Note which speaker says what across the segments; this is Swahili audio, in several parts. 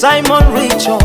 Speaker 1: Simon Richo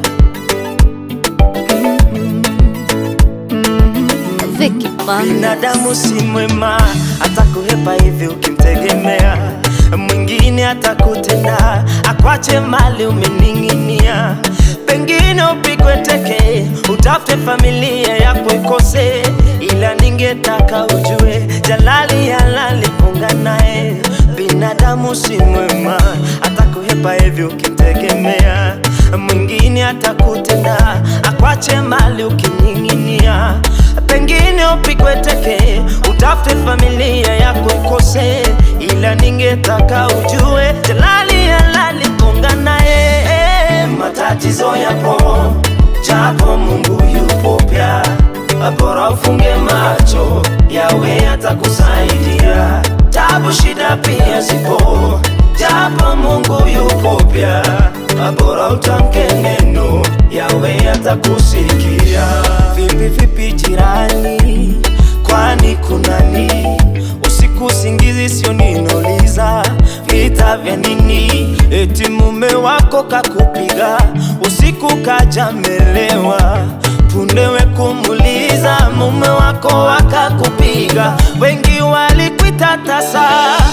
Speaker 2: Vicky Banda.
Speaker 1: binadamu si mwema, atakuhepa hivi ukimtegemea. Mwingine atakutenda akwache mali umening'inia, pengine upigwe teke, utafute familia yako ikose, ila ningetaka ujue jalali halali funga naye. Binadamu si mwema, atakuhepa hivi ukimtegemea. Mwingine atakutenda akwache mali ukining'inia pengine upigwe teke, utafute familia yako ikose, ila ningetaka ujue jalali halali funga naye. Matatizo yapo, japo Mungu yupo pia, bora ufunge macho, yawe atakusaidia. Tabu shida pia zipo, japo Mungu yupo pia, bora utamke neno, yawe atakusikia. Vipi vipi jirani, kwani kunani? Usiku singizi sio ninauliza, vita vya nini? Eti mume wako kakupiga usiku kaja melewa, pundewe kumuliza mume wako wakakupiga, wengi walikuita tasa,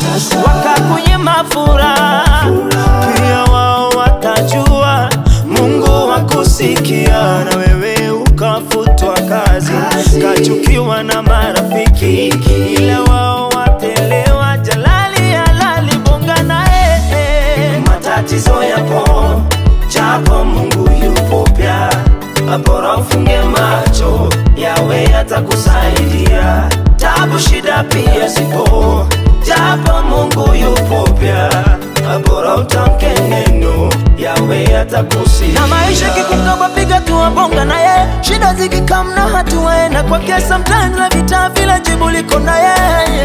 Speaker 1: wakakunyima furaha, pia wao watajua Mungu wakusikia na wewe ukafutwa kazi, kachukiwa na marafiki, ila wao watelewa. Jalali halali bonga naye, matatizo yapo, japo Mungu yupo pia, bora ufunge macho, yawe atakusaidia. Tabu shida pia zipo, japo Mungu yupo pia, bora utamke neno, yawe atakusikia.
Speaker 3: na maisha kikukaba piga tuwa bonga naye shida zikikamna hatuwaenda kwake sometimes na vita vile jibu liko naye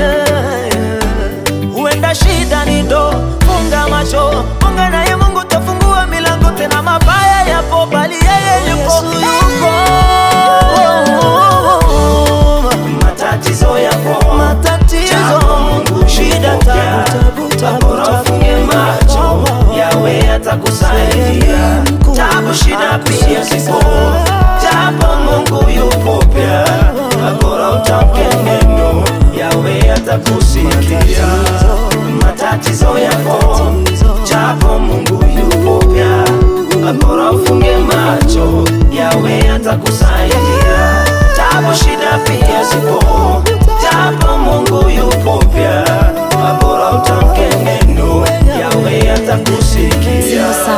Speaker 3: huenda shida ni do funga macho funga naye mungu tafungua milango tena mabaya yapo bali yeye yupo yupo
Speaker 1: matatizo yapo,
Speaker 3: matatizo
Speaker 1: Japo Mungu
Speaker 3: shida
Speaker 1: yupo
Speaker 3: tabu
Speaker 1: pia,
Speaker 3: tabu tabu
Speaker 1: bora ufunge macho, yawe atakusaidia. Tabu shida pia zipo, japo Mungu yupo pia, bora utamke neno, yawe atakusikia. Matatizo yapo, japo Mungu yupo pia, bora ufunge macho, yawe atakusaidia. Tabu shida pia zipo, japo Mungu yupo pia, bora utamke neno, yawe atakusikia.